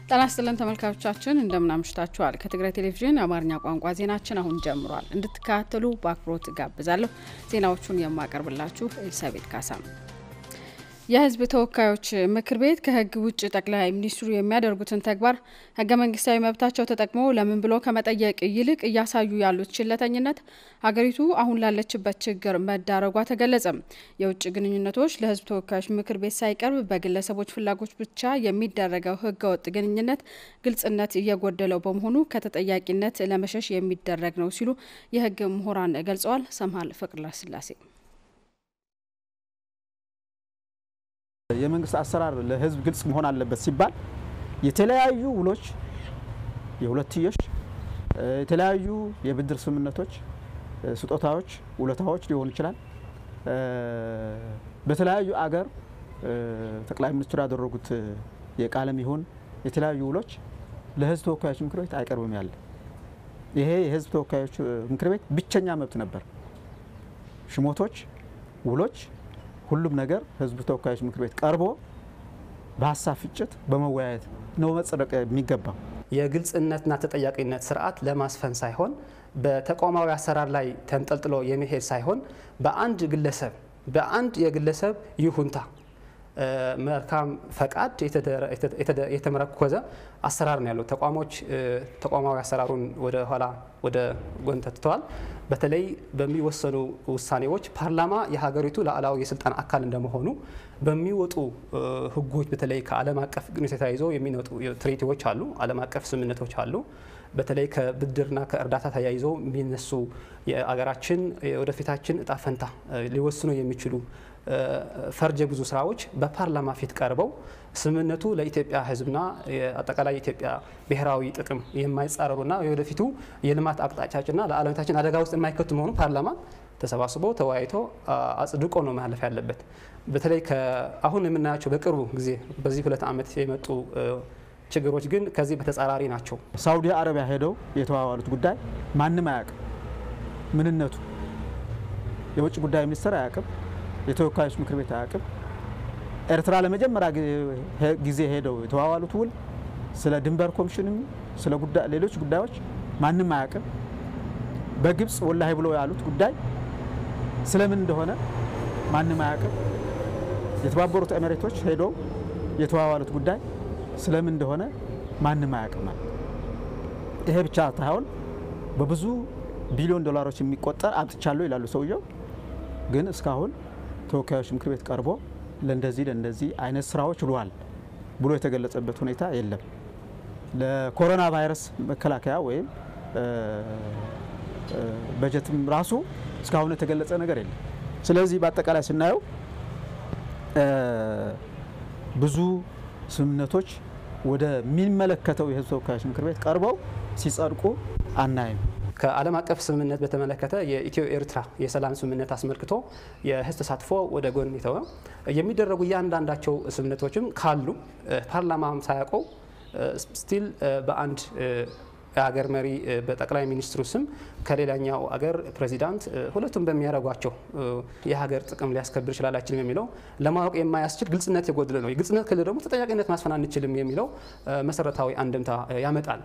ጤና ይስጥልን ተመልካቾቻችን እንደምን አምሽታችኋል። ከትግራይ ቴሌቪዥን የአማርኛ ቋንቋ ዜናችን አሁን ጀምሯል። እንድትከታተሉ በአክብሮት ጋብዛለሁ። ዜናዎቹን የማቀርብላችሁ ኤልሳቤት ካሳ ነው። የሕዝብ ተወካዮች ምክር ቤት ከሕግ ውጭ ጠቅላይ ሚኒስትሩ የሚያደርጉትን ተግባር ሕገ መንግስታዊ መብታቸው ተጠቅመው ለምን ብሎ ከመጠየቅ ይልቅ እያሳዩ ያሉት ችለተኝነት ሀገሪቱ አሁን ላለችበት ችግር መዳረጓ ተገለጸ። የውጭ ግንኙነቶች ለሕዝብ ተወካዮች ምክር ቤት ሳይቀርብ በግለሰቦች ፍላጎች ብቻ የሚደረገው ሕገወጥ ግንኙነት ግልጽነት እየጎደለው በመሆኑ ከተጠያቂነት ለመሸሽ የሚደረግ ነው ሲሉ የሕግ ምሁራን ገልጸዋል። ሰምሃል ፍቅረስላሴ የመንግስት አሰራር ለህዝብ ግልጽ መሆን አለበት ሲባል የተለያዩ ውሎች፣ የሁለትዮሽ የተለያዩ የብድር ስምምነቶች፣ ስጦታዎች፣ ውለታዎች ሊሆኑ ይችላል። በተለያዩ አገር ጠቅላይ ሚኒስትሩ ያደረጉት የቃለም ይሁን የተለያዩ ውሎች ለህዝብ ተወካዮች ምክር ቤት አይቀርብም ያለ ይሄ የህዝብ ተወካዮች ምክር ቤት ብቸኛ መብት ነበር። ሽሞቶች፣ ውሎች ሁሉም ነገር ህዝብ ተወካዮች ምክር ቤት ቀርቦ በሀሳብ ፍጭት በመወያየት ነው መጸደቅ የሚገባው። የግልጽነትና ተጠያቂነት ስርዓት ለማስፈን ሳይሆን በተቋማዊ አሰራር ላይ ተንጠልጥሎ የሚሄድ ሳይሆን በአንድ ግለሰብ በአንድ የግለሰብ ይሁንታ መልካም ፈቃድ የተመረኮዘ አሰራር ነው ያለው። ተቋሞች ተቋማዊ አሰራሩን ወደ ኋላ ወደ ጎን ተትተዋል። በተለይ በሚወሰኑ ውሳኔዎች ፓርላማ የሀገሪቱ ሉዓላዊ የስልጣን አካል እንደመሆኑ በሚወጡ ህጎች በተለይ ከዓለም አቀፍ ግንኙነት ተያይዞ የሚወጡ ትሪቲዎች አሉ፣ ዓለም አቀፍ ስምምነቶች አሉ። በተለይ ከብድርና ከእርዳታ ተያይዞ የሚነሱ የአገራችን ወደፊታችን እጣ ፈንታ ሊወስኑ የሚችሉ ፈርጀ ብዙ ስራዎች በፓርላማ ፊት ቀርበው ስምምነቱ ለኢትዮጵያ ሕዝብና አጠቃላይ የኢትዮጵያ ብሔራዊ ጥቅም የማይጻረሩና የወደፊቱ የልማት አቅጣጫችንና ለዓለመታችን አደጋ ውስጥ የማይከቱ መሆኑ ፓርላማ ተሰባስቦ ተወያይቶ አጽድቆ ነው ማለፍ ያለበት። በተለይ አሁን የምናያቸው በቅርቡ ጊዜ በዚህ ሁለት ዓመት የመጡ ችግሮች ግን ከዚህ በተጻራሪ ናቸው። ሳውዲ አረቢያ ሄደው የተዋዋሉት ጉዳይ ማንም አያውቅም። ምንነቱ የውጭ ጉዳይ ሚኒስትር አያውቅም። የተወካዮች ምክር ቤት አያውቅም። ኤርትራ ለመጀመሪያ ጊዜ ሄደው የተዋዋሉት ውል ስለ ድንበር ኮሚሽንም ስለ ሌሎች ጉዳዮች ማንም አያውቅም። በግብፅ ወላሂ ብሎ ያሉት ጉዳይ ስለምን እንደሆነ ማንም አያውቅም። የተባበሩት ኤሚሬቶች ሄደው የተዋዋሉት ጉዳይ ስለምን እንደሆነ ማንም አያውቅም። ይሄ ብቻ ሳይሆን በብዙ ቢሊዮን ዶላሮች የሚቆጠር አምጥቻለሁ ይላሉ ሰውየው ግን እስካሁን ተወካዮች ምክር ቤት ቀርቦ ለእንደዚህ ለእንደዚህ አይነት ስራዎች ውሏል ብሎ የተገለጸበት ሁኔታ የለም። ለኮሮና ቫይረስ መከላከያ ወይም በጀትም ራሱ እስካሁን የተገለጸ ነገር የለም። ስለዚህ በአጠቃላይ ስናየው ብዙ ስምምነቶች ወደሚመለከተው የሕዝብ ተወካዮች ምክር ቤት ቀርበው ሲጸድቁ አናይም። ከዓለም አቀፍ ስምምነት በተመለከተ የኢትዮ ኤርትራ የሰላም ስምምነት አስመልክቶ የህዝብ ተሳትፎ ወደ ጎን የተወ የሚደረጉ እያንዳንዳቸው ስምምነቶችም ካሉ ፓርላማም ሳያውቀው ስቲል በአንድ የሀገር መሪ በጠቅላይ ሚኒስትሩ ስም ከሌላኛው አገር ፕሬዚዳንት ሁለቱም በሚያደርጓቸው የሀገር ጥቅም ሊያስከብር ይችላል አይችልም የሚለው ለማወቅ የማያስችል ግልጽነት የጎደለ ነው። የግልጽነት ክልል ደግሞ ተጠያቂነት ማስፈን አንችልም የሚለው መሰረታዊ አንድምታ ያመጣል።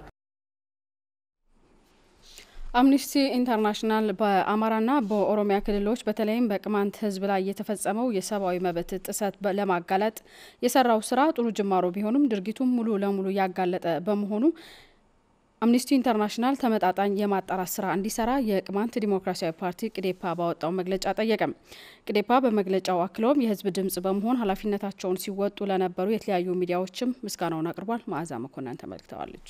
አምኒስቲ ኢንተርናሽናል በአማራና በኦሮሚያ ክልሎች በተለይም በቅማንት ሕዝብ ላይ የተፈጸመው የሰብአዊ መብት ጥሰት ለማጋለጥ የሰራው ስራ ጥሩ ጅማሮ ቢሆንም ድርጊቱም ሙሉ ለሙሉ ያጋለጠ በመሆኑ አምኒስቲ ኢንተርናሽናል ተመጣጣኝ የማጣራት ስራ እንዲሰራ የቅማንት ዲሞክራሲያዊ ፓርቲ ቅዴፓ ባወጣው መግለጫ ጠየቀም። ቅዴፓ በመግለጫው አክለውም የህዝብ ድምጽ በመሆን ኃላፊነታቸውን ሲወጡ ለነበሩ የተለያዩ ሚዲያዎችም ምስጋናውን አቅርቧል። መዓዛ መኮንን ተመልክተዋለች።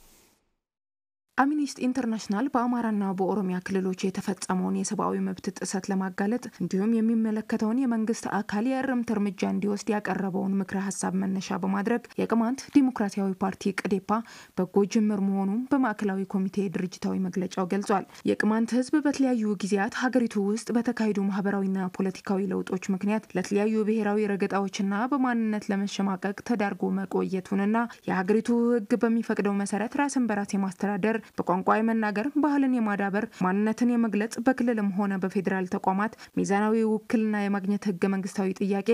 አምኒስቲ ኢንተርናሽናል በአማራና በኦሮሚያ ክልሎች የተፈጸመውን የሰብአዊ መብት ጥሰት ለማጋለጥ እንዲሁም የሚመለከተውን የመንግስት አካል የእርምት እርምጃ እንዲወስድ ያቀረበውን ምክረ ሀሳብ መነሻ በማድረግ የቅማንት ዲሞክራሲያዊ ፓርቲ ቅዴፓ በጎ ጅምር መሆኑን በማዕከላዊ ኮሚቴ ድርጅታዊ መግለጫው ገልጿል። የቅማንት ህዝብ በተለያዩ ጊዜያት ሀገሪቱ ውስጥ በተካሄዱ ማህበራዊና ፖለቲካዊ ለውጦች ምክንያት ለተለያዩ ብሔራዊ ረገጣዎችና በማንነት ለመሸማቀቅ ተዳርጎ መቆየቱንና የሀገሪቱ ህግ በሚፈቅደው መሰረት ራስን በራስ የማስተዳደር በቋንቋ የመናገር ባህልን የማዳበር ማንነትን የመግለጽ በክልልም ሆነ በፌዴራል ተቋማት ሚዛናዊ ውክልና የማግኘት ህገ መንግስታዊ ጥያቄ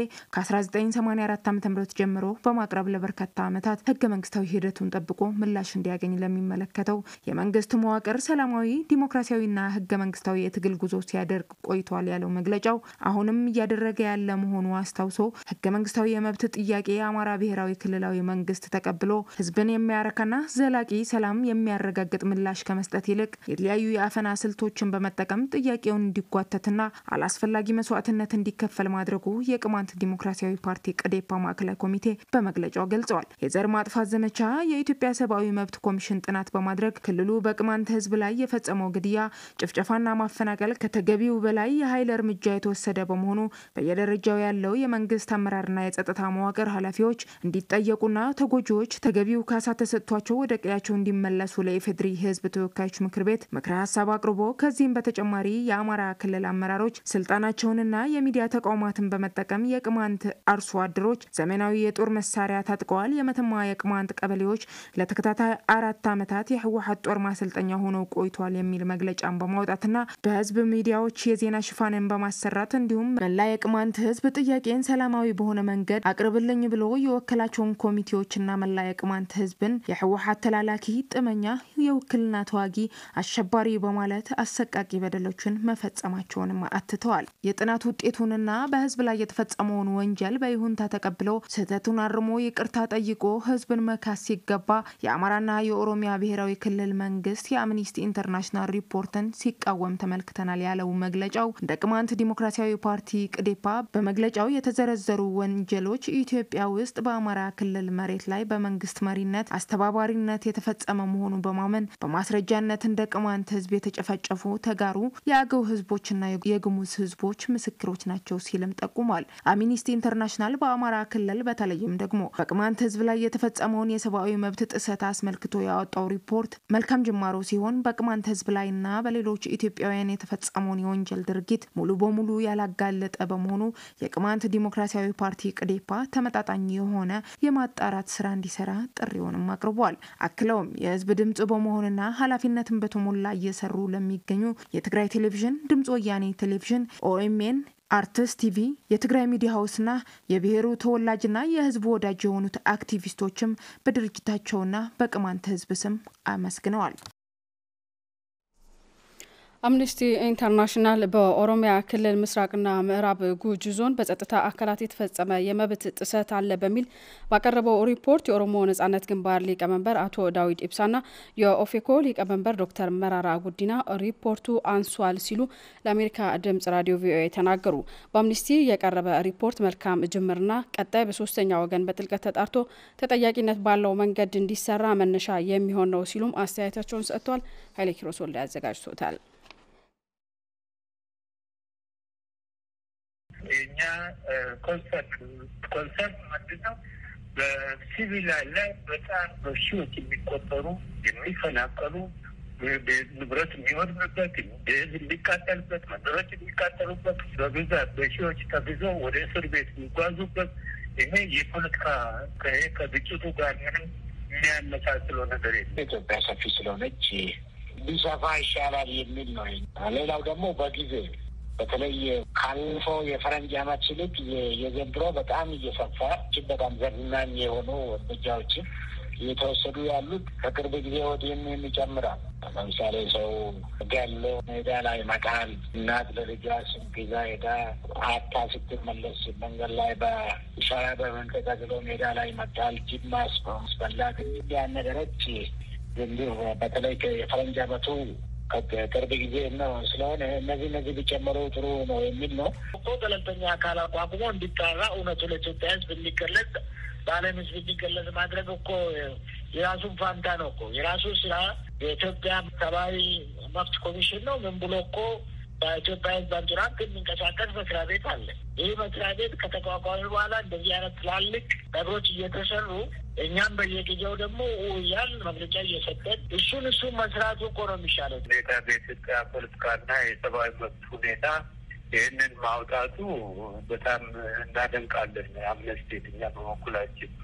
ከ1984 ዓ ም ጀምሮ በማቅረብ ለበርካታ ዓመታት ህገ መንግስታዊ ሂደቱን ጠብቆ ምላሽ እንዲያገኝ ለሚመለከተው የመንግስት መዋቅር ሰላማዊ ዲሞክራሲያዊና ህገ መንግስታዊ የትግል ጉዞ ሲያደርግ ቆይቷል ያለው መግለጫው አሁንም እያደረገ ያለ መሆኑ አስታውሶ ህገ መንግስታዊ የመብት ጥያቄ የአማራ ብሔራዊ ክልላዊ መንግስት ተቀብሎ ህዝብን የሚያረካና ዘላቂ ሰላም የሚያረጋግጥ ምላሽ ከመስጠት ይልቅ የተለያዩ የአፈና ስልቶችን በመጠቀም ጥያቄውን እንዲጓተትና አላስፈላጊ መስዋዕትነት እንዲከፈል ማድረጉ የቅማንት ዲሞክራሲያዊ ፓርቲ ቅዴፓ ማዕከላዊ ኮሚቴ በመግለጫው ገልጸዋል። የዘር ማጥፋት ዘመቻ የኢትዮጵያ ሰብአዊ መብት ኮሚሽን ጥናት በማድረግ ክልሉ በቅማንት ህዝብ ላይ የፈጸመው ግድያ፣ ጭፍጨፋና ማፈናቀል ከተገቢው በላይ የኃይል እርምጃ የተወሰደ በመሆኑ በየደረጃው ያለው የመንግስት አመራርና የጸጥታ መዋቅር ኃላፊዎች እንዲጠየቁና ተጎጂዎች ተገቢው ካሳ ተሰጥቷቸው ወደ ቀያቸው እንዲመለሱ ለኢፌድሪ ህዝብ ተወካዮች ምክር ቤት ምክረ ሀሳብ አቅርቦ ከዚህም በተጨማሪ የአማራ ክልል አመራሮች ስልጣናቸውንና የሚዲያ ተቋማትን በመጠቀም የቅማንት አርሶ አደሮች ዘመናዊ የጦር መሳሪያ ታጥቀዋል፣ የመተማ የቅማንት ቀበሌዎች ለተከታታይ አራት ዓመታት የህወሀት ጦር ማሰልጠኛ ሆነው ቆይቷል የሚል መግለጫን በማውጣትና በህዝብ ሚዲያዎች የዜና ሽፋንን በማሰራት እንዲሁም መላ የቅማንት ህዝብ ጥያቄን ሰላማዊ በሆነ መንገድ አቅርብልኝ ብሎ የወከላቸውን ኮሚቴዎችና መላ የቅማንት ህዝብን የህወሀት ተላላኪ ጥመኛ የውክልና ተዋጊ አሸባሪ በማለት አሰቃቂ በደሎችን መፈጸማቸውንም አትተዋል። የጥናት ውጤቱንና በህዝብ ላይ የተፈጸመውን ወንጀል በይሁንታ ተቀብለው ስህተቱን አርሞ ይቅርታ ጠይቆ ህዝብን መካስ ሲገባ የአማራና የኦሮሚያ ብሔራዊ ክልል መንግስት የአምኒስቲ ኢንተርናሽናል ሪፖርትን ሲቃወም ተመልክተናል ያለው መግለጫው እንደ ቅማንት ዲሞክራሲያዊ ፓርቲ ቅዴፓ በመግለጫው የተዘረዘሩ ወንጀሎች ኢትዮጵያ ውስጥ በአማራ ክልል መሬት ላይ በመንግስት መሪነት አስተባባሪነት የተፈጸመ መሆኑን በማመን በማስረጃነት እንደ ቅማንት ህዝብ የተጨፈጨፉ ተጋሩ የአገው ህዝቦችና የግሙዝ ህዝቦች ምስክሮች ናቸው ሲልም ጠቁሟል። አምኒስቲ ኢንተርናሽናል በአማራ ክልል በተለይም ደግሞ በቅማንት ህዝብ ላይ የተፈጸመውን የሰብአዊ መብት ጥሰት አስመልክቶ ያወጣው ሪፖርት መልካም ጅማሮ ሲሆን በቅማንት ህዝብ ላይና በሌሎች ኢትዮጵያውያን የተፈጸመውን የወንጀል ድርጊት ሙሉ በሙሉ ያላጋለጠ በመሆኑ የቅማንት ዲሞክራሲያዊ ፓርቲ ቅዴፓ ተመጣጣኝ የሆነ የማጣራት ስራ እንዲሰራ ጥሪውንም አቅርቧል። አክለውም የህዝብ ድምጽ በመሆንና ኃላፊነትን በተሞላ እየሰሩ ለሚገኙ የትግራይ ቴሌቪዥን፣ ድምጽ ወያኔ ቴሌቪዥን፣ ኦኤምኤን አርትስ ቲቪ የትግራይ ሚዲያ ሀውስና የብሔሩ ተወላጅና የህዝቡ ወዳጅ የሆኑት አክቲቪስቶችም በድርጅታቸውና በቅማንት ህዝብ ስም አመስግነዋል። አምነስቲ ኢንተርናሽናል በኦሮሚያ ክልል ምስራቅና ምዕራብ ጉጂ ዞን በጸጥታ አካላት የተፈጸመ የመብት ጥሰት አለ በሚል ባቀረበው ሪፖርት የኦሮሞ ነጻነት ግንባር ሊቀመንበር አቶ ዳዊድ ኢብሳና የኦፌኮ ሊቀመንበር ዶክተር መራራ ጉዲና ሪፖርቱ አንሷል ሲሉ ለአሜሪካ ድምጽ ራዲዮ ቪኦኤ ተናገሩ። በአምነስቲ የቀረበ ሪፖርት መልካም ጅምርና ቀጣይ በሶስተኛ ወገን በጥልቀት ተጣርቶ ተጠያቂነት ባለው መንገድ እንዲሰራ መነሻ የሚሆን ነው ሲሉም አስተያየታቸውን ሰጥቷል። ኃይሌ ኪሮስ ወልደ ያዘጋጅቶታል። የኛ ኮንሰርት ኮንሰርት ምንድን ነው? በሲቪል ላይ በጣም በሺዎች የሚቆጠሩ የሚፈናቀሉ ንብረት የሚወድምበት ህዝብ የሚቃጠልበት መንደሮች የሚቃጠሉበት በብዛት በሺዎች ተግዘው ወደ እስር ቤት የሚጓዙበት ይሄ የፖለቲካ ከግጭቱ ጋር ምንም የሚያመሳስለው ነገር የለም። ኢትዮጵያ ሰፊ ስለሆነች ቢሰፋ ይሻላል የሚል ነው። ሌላው ደግሞ በጊዜ በተለይ ካለፈው የፈረንጅ ዓመት ይልቅ የዘንድሮ በጣም እየሰፋ እጅግ በጣም ዘግናኝ የሆኑ እርምጃዎችን እየተወሰዱ ያሉት ከቅርብ ጊዜ ወዲህም ይጨምራል። ለምሳሌ ሰው ገሎ ሜዳ ላይ መጣል፣ እናት ለልጇ ስንቅ ይዛ ሄዳ አታ ስትመለስ መንገድ ላይ በሻያ በመንቀጠቅሎ ሜዳ ላይ መጣል፣ ጅብ ማስበላት ያን ነገሮች እንዲሁ በተለይ የፈረንጅ ዓመቱ ቅርብ ጊዜ ነው ስለሆነ እነዚህ እነዚህ ቢጨመሩ ጥሩ ነው የሚል ነው እኮ ገለልተኛ አካል አቋቁሞ እንዲጣራ እውነቱ ለኢትዮጵያ ሕዝብ እንዲገለጽ በዓለም ሕዝብ እንዲገለጽ ማድረግ እኮ የራሱን ፋንታ ነው እኮ የራሱ ስራ የኢትዮጵያ ሰብአዊ መብት ኮሚሽን ነው። ምን ብሎ እኮ በኢትዮጵያ ሕዝብ አንዱራንት የሚንቀሳቀስ መስሪያ ቤት አለ። ይህ መስሪያ ቤት ከተቋቋሚ በኋላ እንደዚህ አይነት ትላልቅ ነገሮች እየተሰሩ እኛም በየጊዜው ደግሞ እያል መግለጫ እየሰጠን እሱን እሱን መስራቱ እኮ ነው የሚሻለው። ሁኔታ በኢትዮጵያ ፖለቲካና የሰብአዊ መብት ሁኔታ ይህንን ማውጣቱ በጣም እናደንቃለን። አምነስቲ እኛ በበኩላችን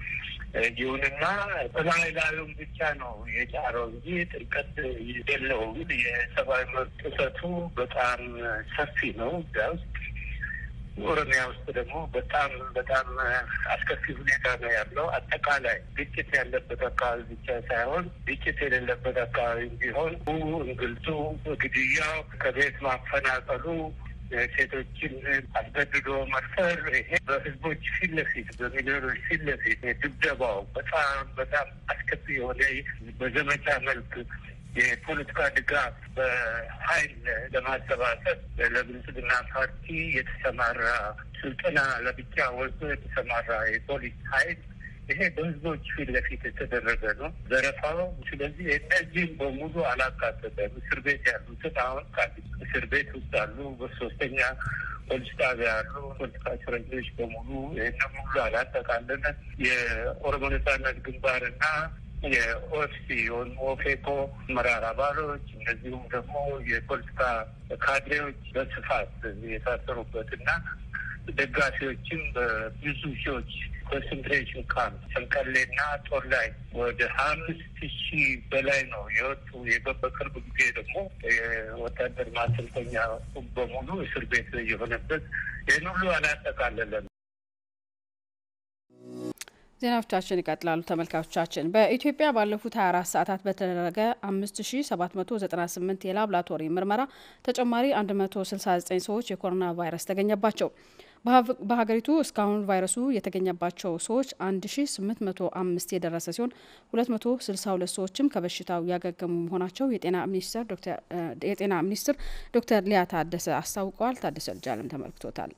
ይሁንና በላይ ላዩን ብቻ ነው የጫረው እንጂ ጥልቀት የለውም። የሰብአዊ መብት ጥሰቱ በጣም ሰፊ ነው እዚያ ውስጥ ኦሮሚያ ውስጥ ደግሞ በጣም በጣም አስከፊ ሁኔታ ነው ያለው። አጠቃላይ ግጭት ያለበት አካባቢ ብቻ ሳይሆን ግጭት የሌለበት አካባቢ ቢሆን እንግልቱ፣ ግድያው፣ ከቤት ማፈናቀሉ፣ ሴቶችን አስገድዶ መድፈር፣ ይሄ በህዝቦች ፊት ለፊት በሚሊዮኖች ፊት ለፊት ድብደባው በጣም በጣም አስከፊ የሆነ በዘመቻ መልክ የፖለቲካ ድጋፍ በኃይል ለማሰባሰብ ለብልጽግና ፓርቲ የተሰማራ ስልጠና ለብቻ ወስዶ የተሰማራ የፖሊስ ኃይል ይሄ በህዝቦች ፊት ለፊት የተደረገ ነው ዘረፋው። ስለዚህ እነዚህም በሙሉ አላካተተም። እስር ቤት ያሉትን አሁን እስር ቤት ውስጥ አሉ፣ በሶስተኛ ፖሊስ ጣቢያ ያሉ ፖለቲካ እስረኞች በሙሉ ይህንን ሙሉ አላጠቃለለን። የኦሮሞ ነጻነት ግንባርና የኦኤፍሲ ወይም ኦፌኮ አመራር አባሎች እንደዚሁም ደግሞ የፖለቲካ ካድሬዎች በስፋት የታሰሩበት እና ደጋፊዎችም በብዙ ሺዎች ኮንሰንትሬሽን ካምፕ ሰንቀሌና ጦር ላይ ወደ ሀያ አምስት ሺህ በላይ ነው የወጡ። በቅርብ ጊዜ ደግሞ የወታደር ማሰልጠኛ በሙሉ እስር ቤት የሆነበት ይህን ሁሉ አላጠቃለለም። ዜናዎቻችን ይቀጥላሉ። ተመልካቾቻችን በኢትዮጵያ ባለፉት 24 ሰዓታት በተደረገ 5798 የላብራቶሪ ምርመራ ተጨማሪ 169 ሰዎች የኮሮና ቫይረስ ተገኘባቸው። በሀገሪቱ እስካሁን ቫይረሱ የተገኘባቸው ሰዎች 1805 የደረሰ ሲሆን 262 ሰዎችም ከበሽታው ያገገሙ መሆናቸው የጤና ሚኒስትር ዶክተር ሊያ ታደሰ አስታውቀዋል። ታደሰ ልጃለም ተመልክቶታል።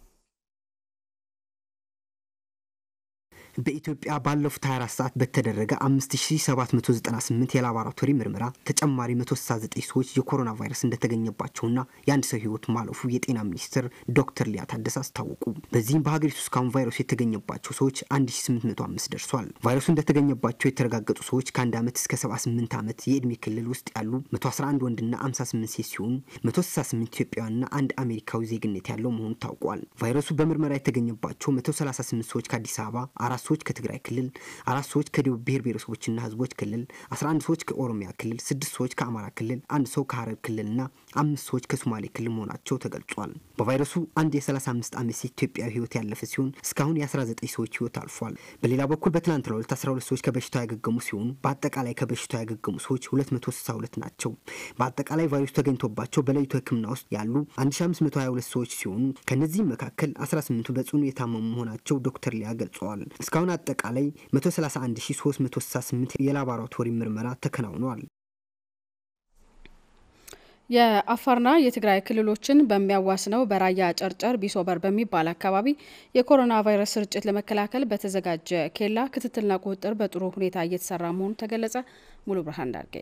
በኢትዮጵያ ባለፉት 24 ሰዓት በተደረገ 5798 የላቦራቶሪ ምርመራ ተጨማሪ 169 ሰዎች የኮሮና ቫይረስ እንደተገኘባቸውና የአንድ ሰው ሕይወት ማለፉ የጤና ሚኒስትር ዶክተር ሊያ ታደሰ አስታወቁ። በዚህም በሀገሪቱ እስካሁን ቫይረሱ የተገኘባቸው ሰዎች 1805 ደርሷል። ቫይረሱ እንደተገኘባቸው የተረጋገጡ ሰዎች ከአንድ ዓመት እስከ 78 ዓመት የዕድሜ ክልል ውስጥ ያሉ 111 ወንድና 58 ሴት ሲሆኑ 168 ኢትዮጵያውያንና አንድ አሜሪካዊ ዜግነት ያለው መሆኑ ታውቋል። ቫይረሱ በምርመራ የተገኘባቸው 138 ሰዎች ከአዲስ አበባ አራት ሰዎች ከትግራይ ክልል፣ አራት ሰዎች ከደቡብ ብሔር ብሔረሰቦችና ህዝቦች ክልል፣ 11 ሰዎች ከኦሮሚያ ክልል፣ ስድስት ሰዎች ከአማራ ክልል፣ አንድ ሰው ከሀረር ክልልና አምስት ሰዎች ከሶማሌ ክልል መሆናቸው ተገልጿል። በቫይረሱ አንድ የ35 ዓመት ሴት ኢትዮጵያዊ ህይወት ያለፈ ሲሆን እስካሁን የ19 ሰዎች ህይወት አልፏል። በሌላ በኩል በትናንትናው ዕለት 12 ሰዎች ከበሽታው ያገገሙ ሲሆኑ በአጠቃላይ ከበሽታው ያገገሙ ሰዎች 262 ናቸው። በአጠቃላይ ቫይረሱ ተገኝቶባቸው በለይቶ ሕክምና ውስጥ ያሉ 1522 ሰዎች ሲሆኑ ከነዚህም መካከል 18ቱ በጽኑ የታመሙ መሆናቸው ዶክተር ሊያ ገልጸዋል። እስካሁን አጠቃላይ 131368 የላቦራቶሪ ምርመራ ተከናውነዋል። የአፋርና የትግራይ ክልሎችን በሚያዋስነው በራያ ጨርጨር ቢሶበር በሚባል አካባቢ የኮሮና ቫይረስ ስርጭት ለመከላከል በተዘጋጀ ኬላ ክትትልና ቁጥጥር በጥሩ ሁኔታ እየተሰራ መሆኑ ተገለጸ። ሙሉ ብርሃን ዳርጌ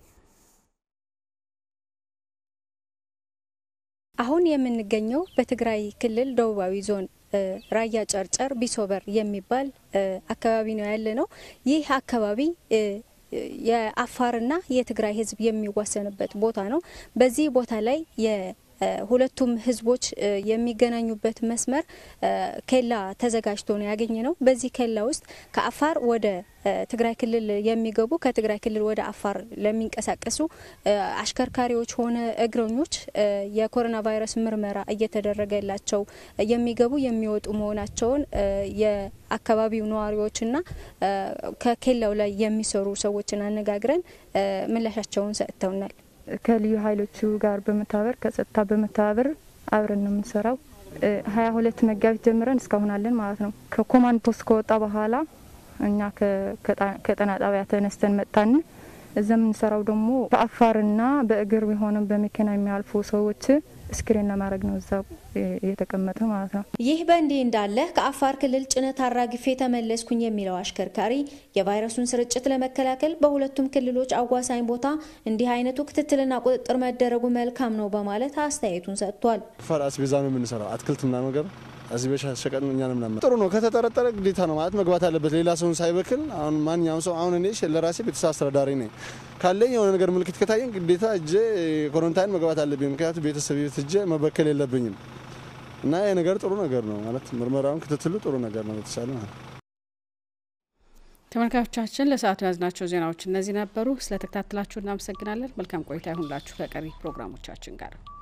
አሁን የምንገኘው በትግራይ ክልል ደቡባዊ ዞን ራያ ጨርጨር ቢሶበር የሚባል አካባቢ ነው ያለ ነው። ይህ አካባቢ የአፋርና የትግራይ ሕዝብ የሚዋሰንበት ቦታ ነው። በዚህ ቦታ ላይ ሁለቱም ህዝቦች የሚገናኙበት መስመር ኬላ ተዘጋጅቶ ነው ያገኘ ነው። በዚህ ኬላ ውስጥ ከአፋር ወደ ትግራይ ክልል የሚገቡ ከትግራይ ክልል ወደ አፋር ለሚንቀሳቀሱ አሽከርካሪዎች ሆነ እግረኞች የኮሮና ቫይረስ ምርመራ እየተደረገላቸው የሚገቡ የሚወጡ መሆናቸውን የአካባቢው ነዋሪዎችና ከኬላው ላይ የሚሰሩ ሰዎችን አነጋግረን ምላሻቸውን ሰጥተውናል። ከልዩ ኃይሎቹ ጋር በመተባበር ከጸጥታ በመተባበር አብረን ነው የምንሰራው። ሀያ ሁለት መጋቢት ጀምረን እስካሁን አለን ማለት ነው። ከኮማንድ ፖስት ከወጣ በኋላ እኛ ከጤና ጣቢያ ተነስተን መጣን። እዛ የምንሰራው ደግሞ በአፋርና በእግር የሆነ በመኪና የሚያልፉ ሰዎች ስክሪን ለማድረግ ነው እዛ የተቀመጠ ማለት ነው። ይህ በእንዲህ እንዳለ ከአፋር ክልል ጭነት አራግፌ ተመለስኩኝ የሚለው አሽከርካሪ የቫይረሱን ስርጭት ለመከላከል በሁለቱም ክልሎች አዋሳኝ ቦታ እንዲህ አይነቱ ክትትልና ቁጥጥር መደረጉ መልካም ነው በማለት አስተያየቱን ሰጥቷል። አፋር አስቤዛ ነው የምንሰራው አትክልት ምናምን ነገር እዚህ በሸቀጥ እኛ ነው ምናምን ጥሩ ነው። ከተጠረጠረ ግዴታ ነው ማለት መግባት አለበት፣ ሌላ ሰውን ሳይበክል። አሁን ማንኛውም ሰው አሁን እኔ ለራሴ ቤተሰብ አስተዳዳሪ ነኝ ካለኝ የሆነ ነገር ምልክት ከታየኝ ግዴታ እጄ ኮረንታይን መግባት አለብኝ። ምክንያቱም ቤተሰብ ቤት እጄ መበከል የለብኝም እና ይህ ነገር ጥሩ ነገር ነው ማለት ምርመራውን ክትትሉ ጥሩ ነገር ነው የተቻለ ማለት ተመልካቾቻችን ለሰዓቱ የያዝናቸው ዜናዎች እነዚህ ነበሩ። ስለተከታተላችሁ እናመሰግናለን። መልካም ቆይታ ይሁንላችሁ ከቀሪ ፕሮግራሞቻችን ጋር